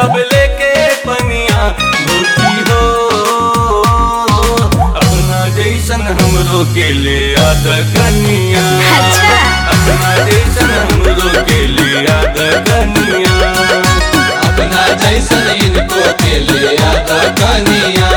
सब लेके पनिया भौजी हो अपना जैसन हमरो के ले आद कनिया अच्छा। अपना जैसन हमरो के ले आद कनिया अपना जैसन इनको के ले आता कनिया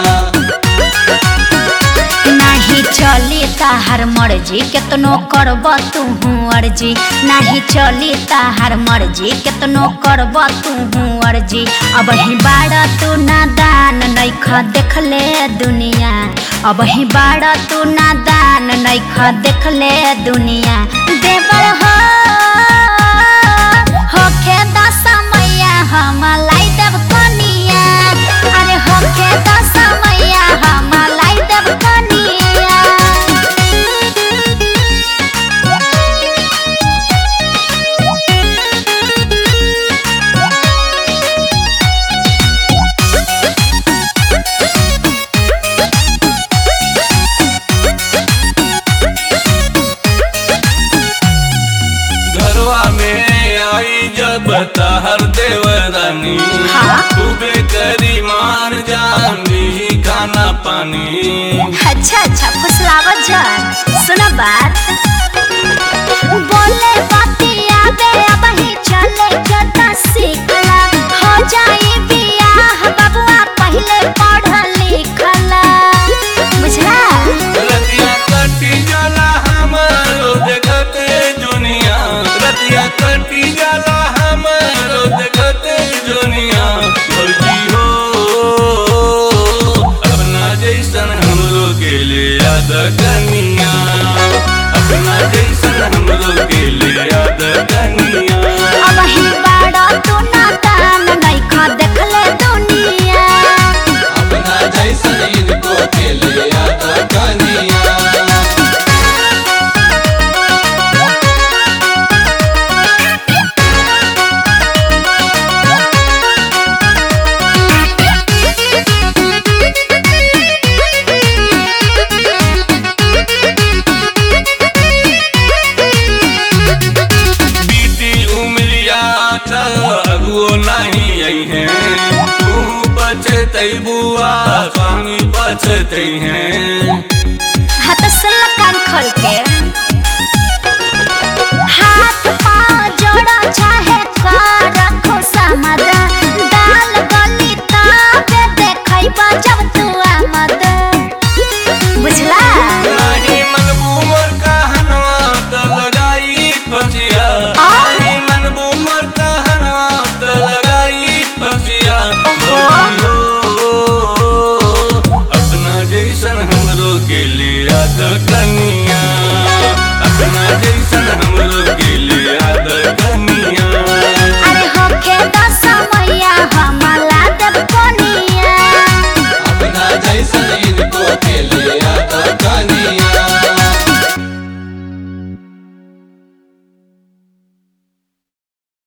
नाही चली ताहार मर्जी केतनो करब तू अर्जी नाही चली ताहार मर्जी केतनो करब तू अर्जी अब ही बाड़ा तू नादान नैख देखले दुनिया अब ही बाड़ा तू नादान नैख देखले दुनिया देवर हो होखे दस मैया हम लाई देव कनिया अरे होखे दस मैया हम लाई देव कनिया घरवा में आई जब तहर देवरानी हाँ। खूबे करी मान जान ली खाना पानी अच्छा अच्छा फुसलावत जान सुना बात बोले बाती आबे अब ही चले जता सीखला हो जाई बियाह बबुआ पहले पढ़ लिखला बुझला रतिया कटी जाला हमारो देखते दुनिया रतिया कटी जाला हमारो देखते दुनिया फौजी हो अपना जैसन हमरो के लिए याद कनिया अपना जैसन हमरो के लिए याद कनिया अब ही बाड़ा तू नादान नइखा देखले दुनिया अपना जैसन इनको के ले आता कनिया बीती उमरिया अगुओ नहीं आई है तू बचते बुआ स्वामी बचते हैं हाथ सुन कान खोल के हाथ पाँव जोड़ो चाहे